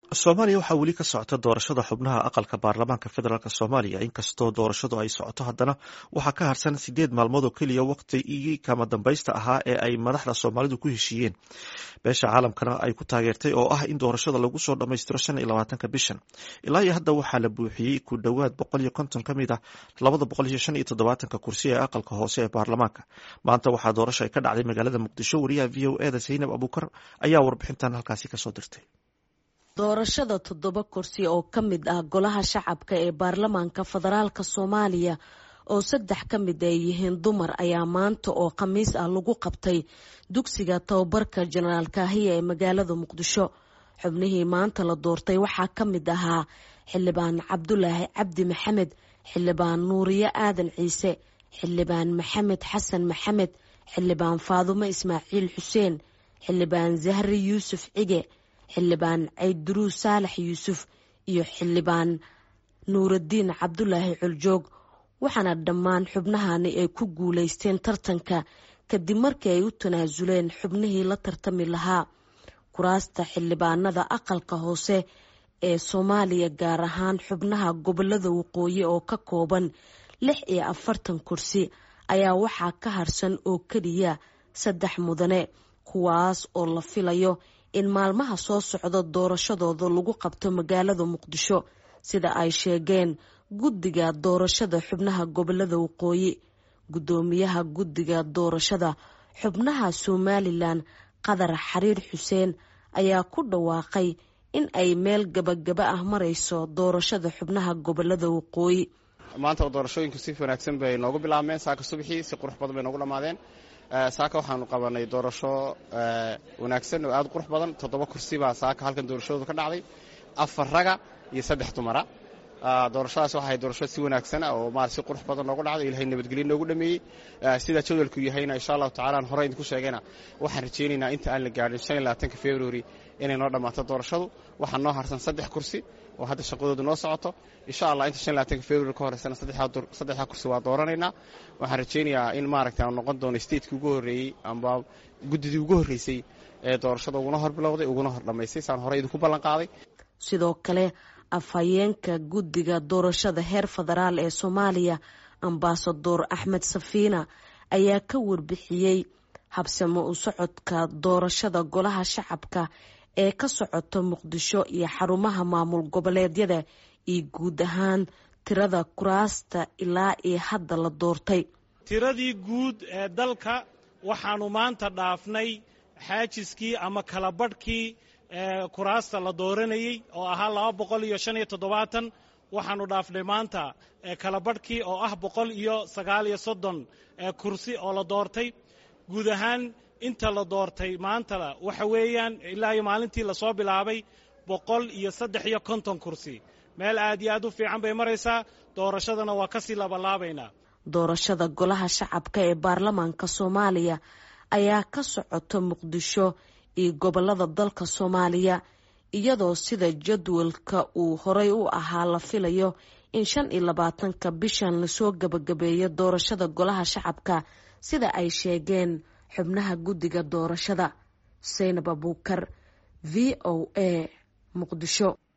soomaaliya waxaa weli ka socota doorashada xubnaha aqalka baarlamaanka federaalk soomaaliya inkastoo doorashadu ay socoto haddana waxaa ka harsan sideed maalmood oo keliya waqtigii kama dambaysta ahaa ee ay madaxda soomaalidu ku heshiiyeen beesha caalamkana ay ku taageertay oo ah in doorashada lagu soo dhammaystiro shan iyo labaatanka bishan ilaa iyo hadda waxaa la buuxiyey ku dhowaad boqol iyo konton ka mid ah labada boqol iyo shan iyo toddobaatanka kursi ee aqalka hoose ee baarlamaanka maanta waxaa doorasho ay ka dhacday magaalada muqdisho wariyaha v o eda zaynab abuukar ayaa warbixintan halkaasi kasoo dirtay doorashada toddoba kursi oo ka mid ah golaha shacabka ee baarlamaanka federaalka soomaaliya oo saddex ka mid ay yihiin dumar ayaa maanta oo khamiis ah lagu qabtay dugsiga tababarka jenaraal kaahiya ee magaalada muqdisho xubnihii maanta la doortay waxaa ka mid ahaa xildhibaan cabdulaahi cabdi maxamed xildhibaan nuuriye aadan ciise xildhibaan maxamed xasan maxamed xildhibaan faadumo ismaaciil xuseen xildhibaan zahri yuusuf cige xildhibaan cayduruus saalax yuusuf iyo xildhibaan nuuraddiin cabdulaahi coljoog waxaana dhammaan xubnahani ay ku guulaysteen tartanka kadib markii ay u tanaasuleen xubnihii la tartami lahaa kuraasta xildhibaanada aqalka hoose ee soomaaliya gaar ahaan xubnaha gobolada waqooyi oo ka kooban lix iyo afartan kursi ayaa waxaa ka harsan oo keliya saddex mudane kuwaas oo la filayo in maalmaha soo socda doorashadooda lagu qabto magaalada muqdisho sida ay sheegeen guddiga doorashada xubnaha gobolada waqooyi guddoomiyaha guddiga doorashada xubnaha somalilan qadar xariir xuseen ayaa ku dhawaaqay in ay meel gabagaba ah marayso doorashada xubnaha gobolada waqooyi maanta doorashooyinku si wanaagsan bay noogu bilaabmeen saaka subaxii si qurux badan bay noogu dhammaadeen saaka waxaanu qabanay doorasho wanaagsan oo aad qurux badan toddoba kursi baa saaka halkan doorashadoodu ka dhacday afar raga iyo saddex dumara doorashadaas waxay doorasho si wanaagsan oo marat si qurux badan noogu dhacday ilahay nabadgelyo noogu dhameeyey sidaa jadwalku yahayna insha allahu tacala aan hore idinku sheegayna waxaan rajaynaynaa inta aan la gaadhin shan iyo labaatanka february inay noo dhammaato doorashadu waxaa noo harsan saddex kursi oo hadda shaqadoodu noo socoto insha allah inta shan labaatanka february ka horeysana saddexdaa kursi waa dooranaynaa waxaan rajaynayaa in maaragta aan noqon doono statekii ugu horreeyey amba guddidii ugu horreysay ee doorashada uguna hor bilowday uguna hor dhammaystay saan hore idinku ballan qaaday sidoo kale afhayeenka guddiga doorashada heer federaal ee soomaaliya ambasador axmed safiina ayaa ka warbixiyey habsamo u socodka doorashada golaha shacabka ee ka socota muqdisho iyo xarumaha maamul goboleedyada iyo guud ahaan tirada kuraasta ilaa iyo hadda la doortay tiradii guud ee dalka waxaanu maanta dhaafnay xaajiskii ama kalabadhkii kuraasta la dooranayey oo ahaa laba boqol iyo shan iyo toddobaatan waxaanu dhaafnay maanta kalabadhkii oo ah boqol iyo sagaal iyo soddon kursi oo la doortay guud ahaan inta la doortay maanta waxa weeyaan ilaa iyo maalintii lasoo bilaabay boqol iyo saddex iyo konton kursi meel aad iyo aad u fiican bay maraysaa doorashadana waa kasii labalaabaynaa doorashada golaha shacabka ee baarlamaanka soomaaliya ayaa ka socota muqdisho iyo gobolada dalka soomaaliya iyadoo sida jadwalka uu horey u ahaa la filayo in shan iyo labaatanka bishan lasoo gabagabeeyo doorashada golaha shacabka sida ay sheegeen xubnaha guddiga doorashada saynab abuukar v o a muqdisho